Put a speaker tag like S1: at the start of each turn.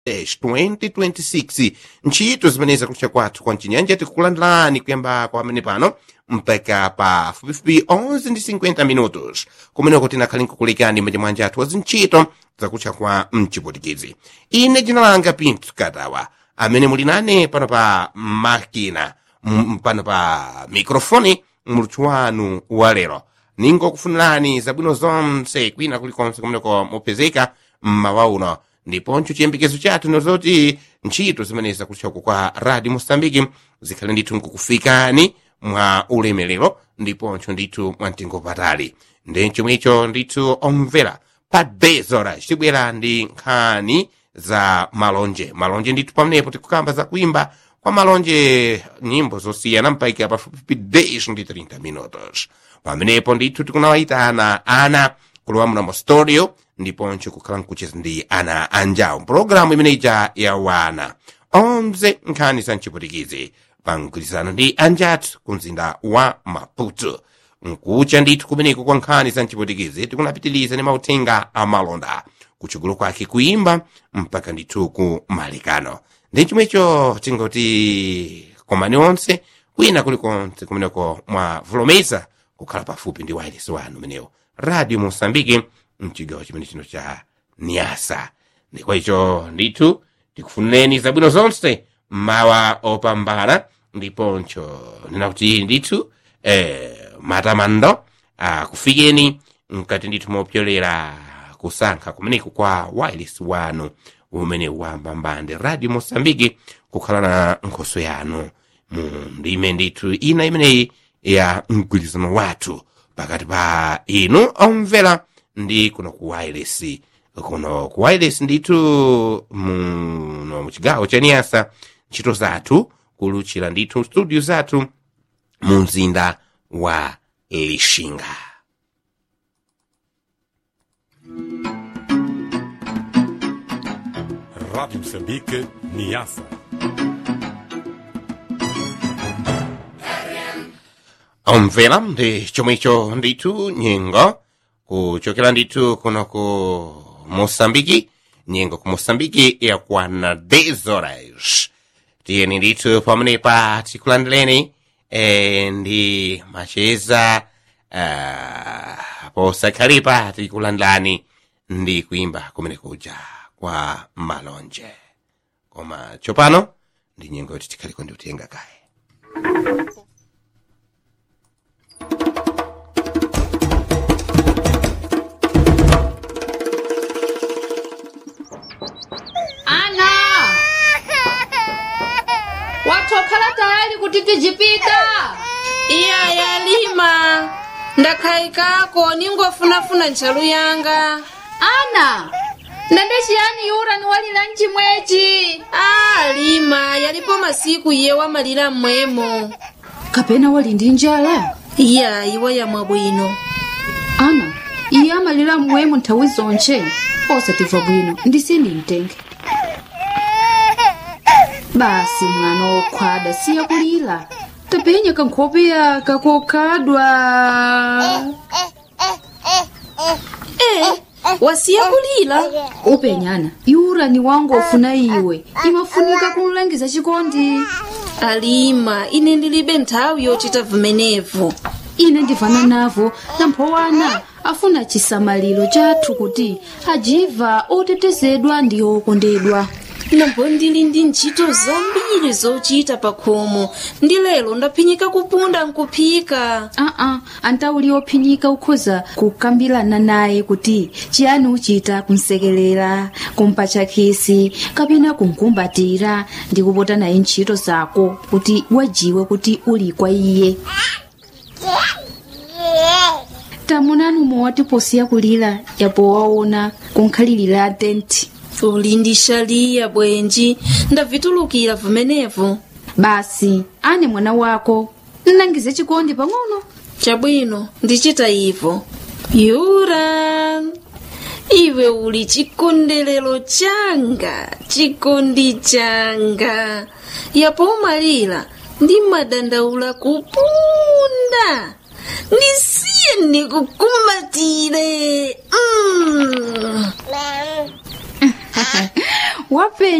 S1: 2026 ntchito zimene zakucha kwathu kwa mchinyanja tikukulandirani kuyamba kwa amene pano mpaka pa fupifupi 11 ndi 50 minutos kumeneko tinakhale nkukulekani manja mwanja athu wazintchito zakucha kwa mchipotikizi ine dzina langa pinto katawa amene muli nane pano pa makina m- pano pa mikrofoni muluthu wanu wa lero ningokufunirani zabwino zonse kwina kulikonse kumeneko mupezeka mmawa uno ndiponso chiyembekezo chathu nozoti ntchito zimene zakutchako kwa radio mosambiki zikhale ndithu nkukufikani mwa ulemerero ndiponso ndithu mwa mtengo patali ndi chomwecho ndithu omvera pa 10 horas tibwera ndi nkhani za malonje malonje ndithu pamenepo tikukamba za kuimba kwa malonje nyimbo zosiyana mpaka pafupifupi 10 ndi 30 minutos pamenepo ndithu tikunawayitana ana kulowa muno studio ndiponso kukhala nkucheza ndi ana anjawo mpulogalamu imene ija ya wana 11 nkhani za mchipotikizi pa mgwirizano ndi anjathu ku mzinda wa maputo nkucha ndithu kumeneko kwa nkhani za mchipotikizi tikunapitiliza ndi mauthenga amalonda kuchugulu kwake kuimba mpaka ndithu ku malikano ndi chomwecho tingoti komani onse kwina kulikonse kumeneko mwavulomeza kukhala pafupi ndi wireless wanu umenewo radio mosambiki mchigawo chimene chino cha niasa ndikwa icho ndithu tikufunireni zabwino zonse mawa opambana ndiponso ndinakuti ndithu eh, matamando akufikeni mkati ndithu mopyolera kusankha kumeneku kwa wireless wanu umene wambambande radio mosambiki kukhala na nkhoso yanu mu ndime ndithu ina imeneyi ya mgwirizano wathu pakati pa inu omvera ndi kuno ku wireless kuno ku wireless ndithu muno muchigawo cha niyasa ntchito zathu kuluchira ndithu studio zathu mu mzinda wa lixinga
S2: Rádio Moçambique, Niassa.
S1: omvera ndi chomwecho ndithu nyengo kuchokera ndithu kuno ku mosambiki nyengo ku mosambiki yakwana 10 horas tiyeni ndithu pamenepa tikulandireni eh, ndi macheza uh, posakhalipa tikulandirani ndi kuimba kumene kuja kwa malonje koma tsopano ndi nyengo yoti tikhaliko ndi utenga kaye
S3: ana watokhala tayali kuti tijipita
S4: iya yalima ndakhayikako ningofunafuna ntchalu yanga
S3: ana ndende chiyani yura ni walira mchimwechi
S4: a lima yalipo masiku iye wamalira mmwemo
S3: kapena wali ndi njala
S4: iya iwe yamwa bwino
S3: ana iye amalira mmwemo nthawi zonche osatimva bwino ndisini mtenge basi mwana wokhwada siya kulira tapenya kankhope yaka kokhadwa
S4: e wasiya kulira
S3: upenyana yura ni wangu ofuna iwe imafunika kumlangiza chikondi
S4: alima ine ndilibe nthawi yochita vimenevo
S3: ine ndivana navo namphowana afuna chisamaliro chathu kuti ajiva otetezedwa ndi okondedwa
S4: nambo ndili ndi ntchito zambiri zochita pa khomo ndi lero ndaphinyika kupunda nkuphika
S3: aa antauli ophinyika ukhoza kukambirana naye kuti chiyani uchita kumsekelera kumpatcha khisi kapena kumkumbatira ndi kupota naye ntchito zako kuti wajiwe kuti uli kwa iye tamunani umwe posiya kulira yapo waona kunkhalirira tenti
S4: uli ndi shaliya bwenji ndavitulukira vimenevo
S3: basi ane mwana wako nnangize chikondi pang'ono
S4: chabwino ndichita ivo yura iwe uli chikondelero changa chikondi changa yapo umalira ndi madandaula kupunda ndisiye ndikukumbatire mm.
S3: wapenya